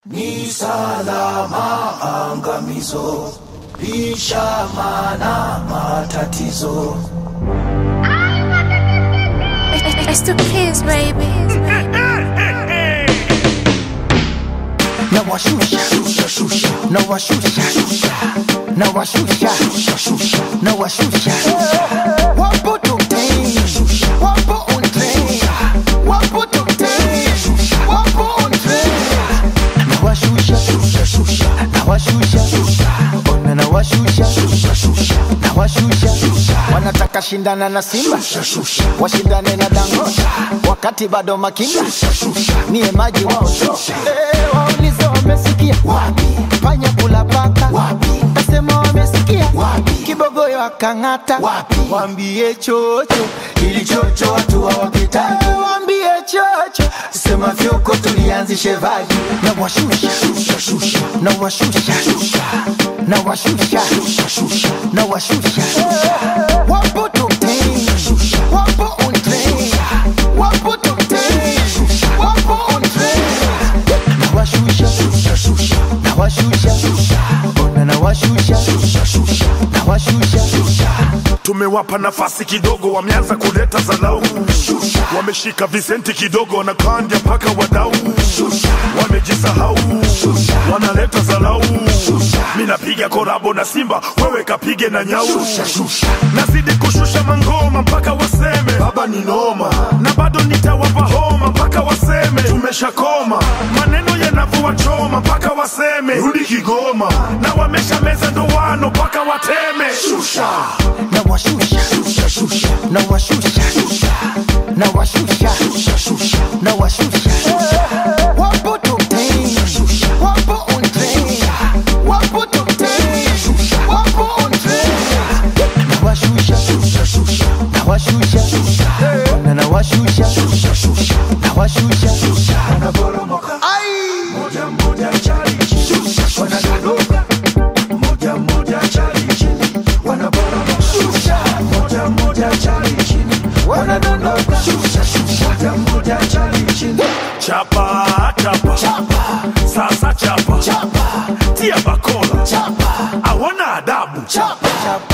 Ni salama angamizo, lishamana matatizo. It's the kids, baby. na washusha Shusha, shusha, na washusha na washusha na washusha wapo tokten wapo on train wapo tokten wapo on train na washusha na washusha ona na washusha na washusha wanataka shindana na Simba washindane na Dangote wakati bado makinda niye maji wao Eh, waulize wamesikia wapi panya kula paka Wapi? kasema wamesikia Wapi? kibogoyo akang'ata Wapi? wambie chocho ili chocho watu hawapitaki. Eh, wambie chocho Sema fyoko tulianzishe vaji. na washusha Shusha, shusha, na washusha na washusha na washusha wapo tokten wapo on train wapo tokten wapo on train na washusha na washusha ona na washusha na washusha tumewapa nafasi kidogo, wameanza kuleta zalau, wameshika visenti kidogo, wanakandya mpaka wadau, wamejisahau, wanaleta zalau. Mi napiga korabo na Simba, wewe kapige na nyau, nazidi kushusha mangoma mpaka waseme baba ni noma, na bado nitawapa homa mpaka waseme tumeshakoma, maneno yanavua choma mpaka waseme rudi Kigoma, na wamesha meza ndoano mpaka wateme shusha na washusha na washusha na washusha na washusha wapo tokten wapo on train wapo tokten wapo on train na washusha na washusha na na washusha na washusha wanaporomoka ai moja moja chali chini, wanadondoka moja moja chali chini, wanaporomoka moja moja chali chini, wanadondoka moja moja chali chini. chapa chapa sasa chapa tia bakola chapa hawana adabu chapa chapa